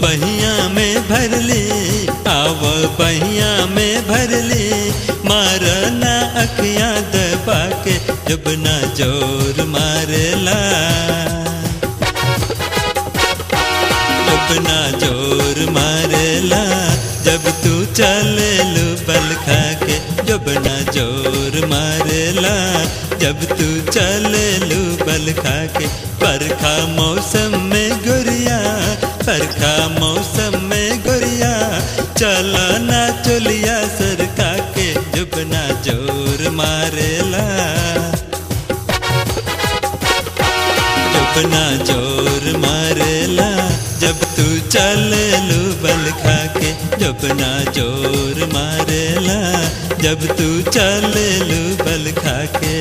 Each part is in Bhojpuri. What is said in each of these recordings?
बहिया में भरली आव बहिया में भरली मारना अखियां दबा के जब ना जोर मारेला जब ना जोर मारेला जब तू चले लू बल खा के जब ना जोर मारेला जब तू चले लू बल खा के बरखा मौसम में गुरिया बरखा मौसम में गुरिया चला ना चलिया सरका के जब ना जोर मारेला जब ना जोर मारेला जब तू चले लू बल खा के जब ना जोर मारेला जब तू चले लू बल खा के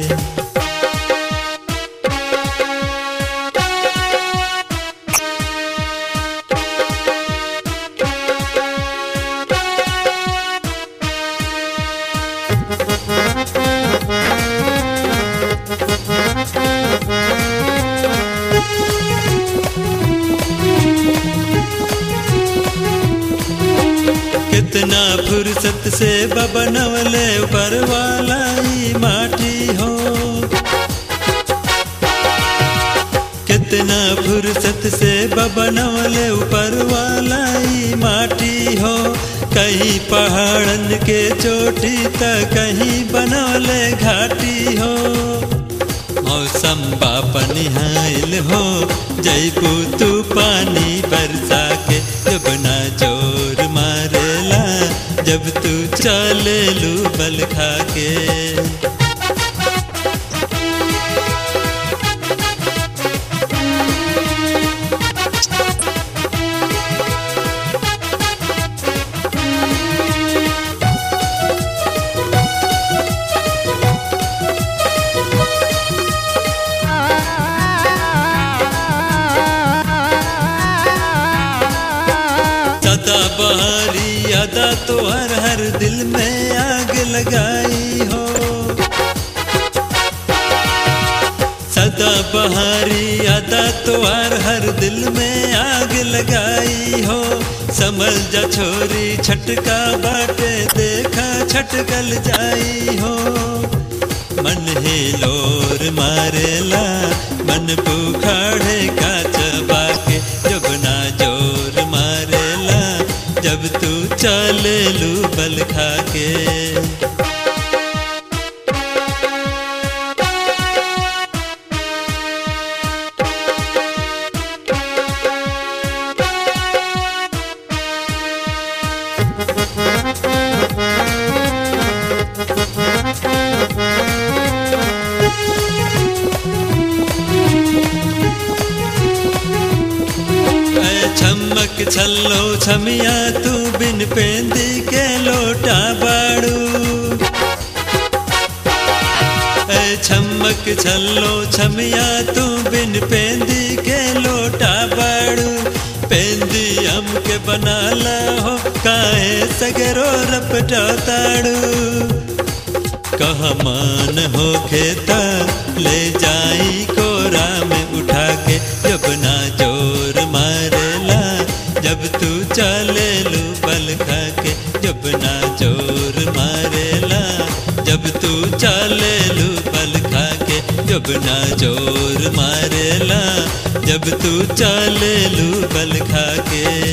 कितना फुर्सत से बबनवले ऊपर वाला ही माटी हो कितना फुर्सत से बबनवले ऊपर वाला ही माटी हो कहीं पहाड़न के चोटी त कहीं बनवले घाटी हो मौसम बापन हाइल हो जैबू तू पानी बरसा के जब ना जोर मारेला जब तू चले लू बल खा के सदा बहारी अदा तो हर हर दिल में आग लगाई हो सदा बहारी अदा तो हर हर दिल में आग लगाई हो समझ जा छोरी छटका बाटे देखा छटकल जाई हो मन ही लोर मारेला मन बुखाड़े का चबा के जब ना जोर मारेला जब तू चले लू बल खा के ऐ छमक छल्लो छमिया तू बिन पेंदी के लोटा बाड़ू ऐ छमक छल्लो छमिया तू बिन पेंदी के लोटा बाड़ू पेंदी हम के बनाला हो काहे सगरो रपटा ताड़ू कह मान हो खेता ले जाई कोरा में उठा के जब ना जोर मारेला जब तू चले लू बल खा के जब ना जोर मारेला जब तू चले लू बल खा के जब ना जोर मारेला जब तू चले लू बल खा के